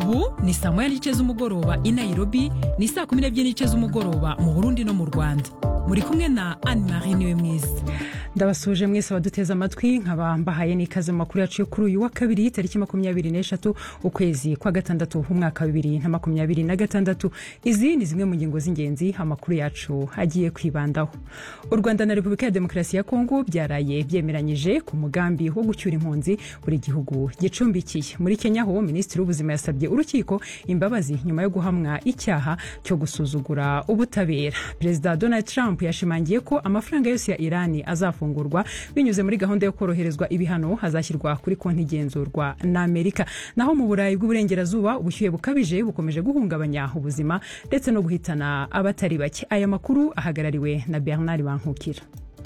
ubu ni saa moya n'igice z'umugoroba i nairobi ni saa kumi n'ebyiri n'igice z'umugoroba mu burundi no mu rwanda muri kumwe na anne marie niwe mwiza ndabasuje mwese abaduteze amatwi nkaba mbahaye n'ikaze mu makuru yacu yo kuri uyu wa kabiri tariki makumyabiri n'eshatu ukwezi kwa gatandatu umwaka wa bibiri na makumyabiri na gatandatu izi ni zimwe mu ngingo z'ingenzi amakuru yacu agiye kwibandaho u rwanda na repubulika ya demokarasi ya kongo byaraye byemeranyije ku mugambi wo gucyura impunzi buri gihugu gicumbikiye muri kenya ho minisitiri w'ubuzima yasabye urukiko imbabazi nyuma yo guhamwa icyaha cyo gusuzugura ubutabera perezida donald trump yashimangiye ko amafaranga yose ya irani azafungurwa binyuze muri gahunda yo koroherezwa ibihano hazashyirwa kuri konti igenzurwa na amerika naho mu burayi bw'uburengerazuba ubushyuhe bukabije bukomeje guhungabanya ubuzima ndetse no guhitana abatari bake aya makuru ahagarariwe na bernard bankukira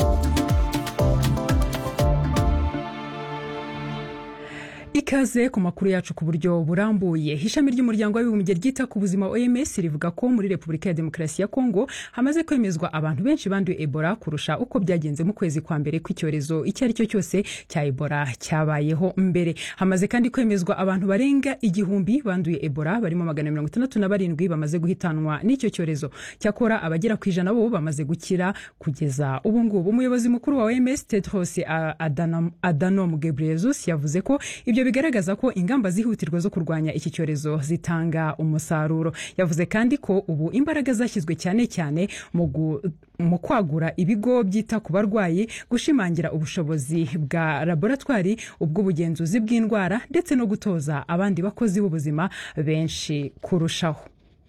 ikaze ku makuru yacu ku buryo burambuye ishami ry'umuryango w'abibumbye ryita ku buzima oms rivuga ko muri repubulika ya demokarasi ya kongo hamaze kwemezwa abantu benshi banduye ebola kurusha uko byagenze mu kwezi kwa mbere kw'icyorezo icyo ari cyo cyose cya ebola cyabayeho mbere hamaze kandi kwemezwa abantu barenga igihumbi banduye ebola barimo magana mirongo itandatu na barindwi bamaze guhitanwa n'icyo cyorezo cyakora abagera ku ijana bo bamaze gukira kugeza ubu ngubu umuyobozi mukuru wa oms tedros adhanom, adhanom ghebreyesus yavuze ko ibyo bigaragaza ko ingamba zihutirwa zo kurwanya iki cyorezo zitanga umusaruro yavuze kandi ko ubu imbaraga zashyizwe cyane cyane mu kwagura ibigo byita ku barwayi gushimangira ubushobozi bwa laboratwari ubw'ubugenzuzi bw'indwara ndetse no gutoza abandi bakozi b'ubuzima benshi kurushaho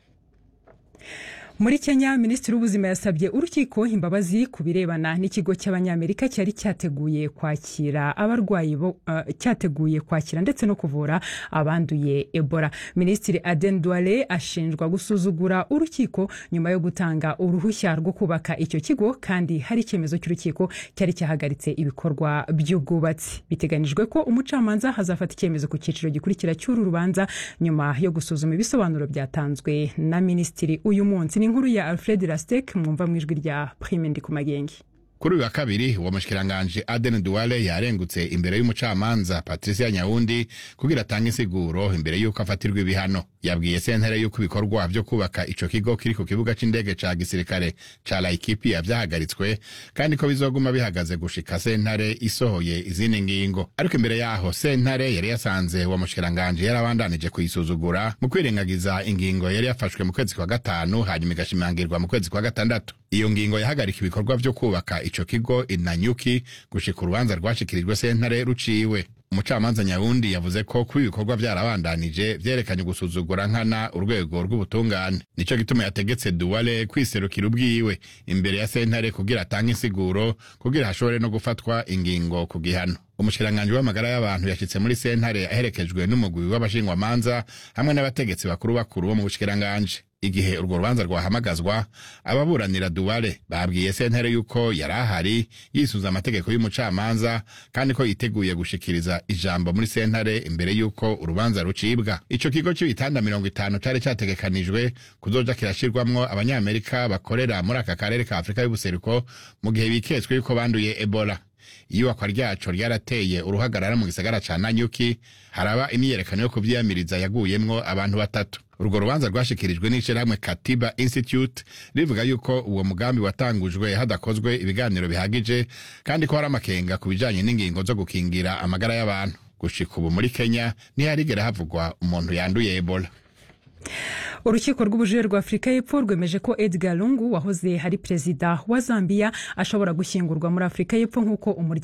muri kenya minisitiri w'ubuzima yasabye urukiko imbabazi ku birebana n'ikigo cy'abanyamerika cyari cyateguye kwakira abarwayi bo uh, cyateguye kwakira ndetse no kuvura abanduye ebola minisitiri aden duale ashinjwa gusuzugura urukiko nyuma yo gutanga uruhushya rwo kubaka icyo kigo kandi hari icyemezo cy'urukiko cyari cyahagaritse ibikorwa by'ubwubatsi biteganyijwe ko umucamanza hazafata icyemezo ku cyiciro gikurikira cy'uru rubanza nyuma yo gusuzuma ibisobanuro byatanzwe na minisitiri uyu munsi ni inkuru ya alfred lastek mwumva mu ijwi rya prime ndi ku magenge kuri uyu wa kabiri uwo mushikiranganje aden duwale yarengutse imbere y'umucamanza patricia nyawundi kugira atange insiguro imbere y'uko afatirwa ibihano yabwiye sentare y'uko ibikorwa byo kubaka ico kigo kiri ku kibuga c'indege ca gisirikare ca laikipia vyahagaritswe kandi ko bizoguma bihagaze gushika sentare isohoye izindi ngingo ariko imbere yaho sentare yari yasanze uwo mushikiranganje yarabandanije kuyisuzugura mu kwirengagiza ingingo yari yafashwe mu kwezi kwa gatanu hanyuma igashimangirwa mu kwezi kwa gatandatu iyo ngingo yahagarika ibikorwa vyo kubaka ico kigo inanyuki gushika urubanza rwashikirijwe sentare ruciwe umucamanza nyawundi yavuze ko kuba ibikorwa byarabandanije vyerekanye gusuzugura nkana urwego rw'ubutungane nico gituma yategetse duwale kwiserukira ubwiwe imbere ya sentare kugira atange insiguro kugira hashobore no gufatwa ingingo ku gihano umushikiranganji w'amagara y'abantu yashitse muri sentare aherekejwe n'umugwi w'abashingwamanza hamwe n'abategetsi bakuru bakuru bo mu bushikiranganji igihe urwo rubanza rwahamagazwa ababuranira duwale babwiye sentare yuko yari ahari yisuza amategeko y'umucamanza kandi ko yiteguye gushikiriza ijambo muri sentare imbere y'uko urubanza rucibwa ico kigo c'ibitanda mirongo itanu cari categekanijwe kuzoja kirashirwamwo abanyamerika bakorera muri aka karere ka afurika y'ubuseruko mu gihe biketswe yuko banduye ebola iyubakwa ryaco ryarateye uruhagarara mu gisagara ca nanyuki haraba imyiyerekano yo kuvyiyamiriza yaguyemwo abantu batatu urwo rubanza rwashikirijwe n'ishirahamwe katiba institute rivuga yuko uwo mugambi watangujwe hadakozwe ibiganiro bihagije kandi ko hari amakenga ku bijanye n'ingingo zo gukingira amagara y'abantu gushika ubu muri kenya ntiharigera havugwa umuntu yanduye ebola urukiko rw'ubujurire rwa afurika y'epfo rwemeje ko edgar lungu wahoze hari perezida wa zambia ashobora gushyingurwa muri afurika y'epfo nk'uko umuryango